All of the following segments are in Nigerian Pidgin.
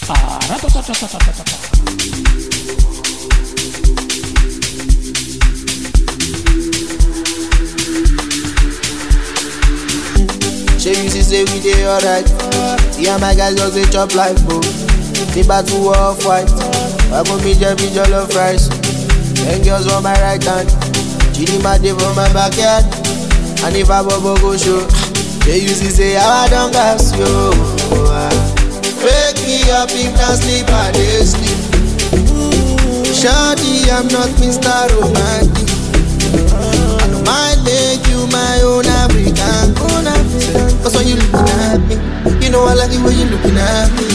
Shey you see say we dey alright. See how my guys just dey chop life o. The battle war fight. Wabo mi jẹ bi jollof rice. Ten girls on my right hand. Chidinma dey for my backyard. And if I bobo go show. Shey you see say how I don gas yo. Wake me up if na sleep I dey sleep. Shawty I'm not Mr. Romantic. I don't mind make you my own African, own African. Cause when you looking at me, you know I like it when you looking at me.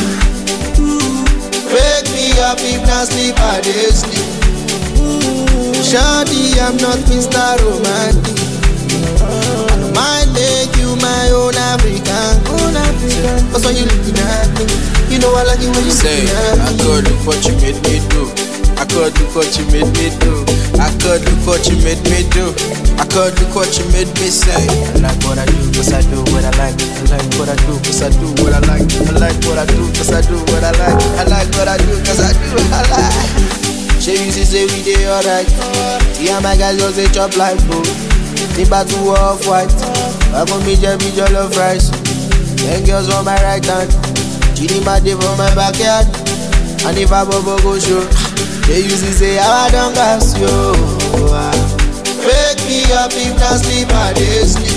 Wake me up if not sleep, I dey sleep. Shawty, I'm not Mr. Romantic. I don't mind make you my own African, own African. Cause when you looking at me, you know I like it when you Say, looking at I me. could look what you made me do. I could look what you made me do. I could look what you made me do. I could look what you made me say. I like what I do, cause I do what I like. I like what I do, cause I do what I like. I like what I do, cause I do what I like. I like what I do, cause I do what I like. Shey you see say we dey alright. See how my guys just dey chop life o. The battle war fight. Wabo mi jẹ bi jollof rice. Ten girls on my right hand. Chidinma dey for my backyard. And if I bobo go show. Shey you see say how I don gas yo. Wake me up if na sleep I dey sleep.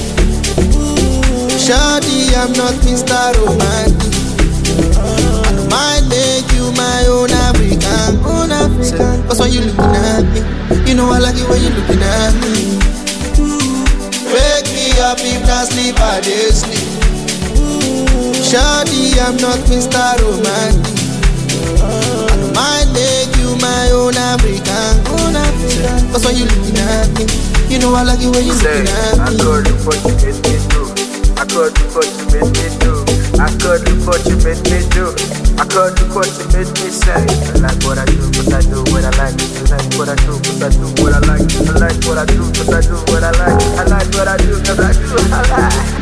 Shawty I'm not Mr. Romantic. I don't mind make you my own African, own African. Cause when you looking at me, you know I like it when you looking at me. Wake me up if not sleep, I dey sleep. Shawty, I'm not Mr. Romantic. I don't mind make you my own African, own African. Cause when you looking at me, you know I like it when you Say, looking at I me. could look what you made me do. I could look what you made me do. I could look what you made me do. I could look what you made me say. I like what I do, cause I do what I like. I like what I do, cause I do what I like. I like what I do, cause I do what I like. I like what I do, cause I do what I like.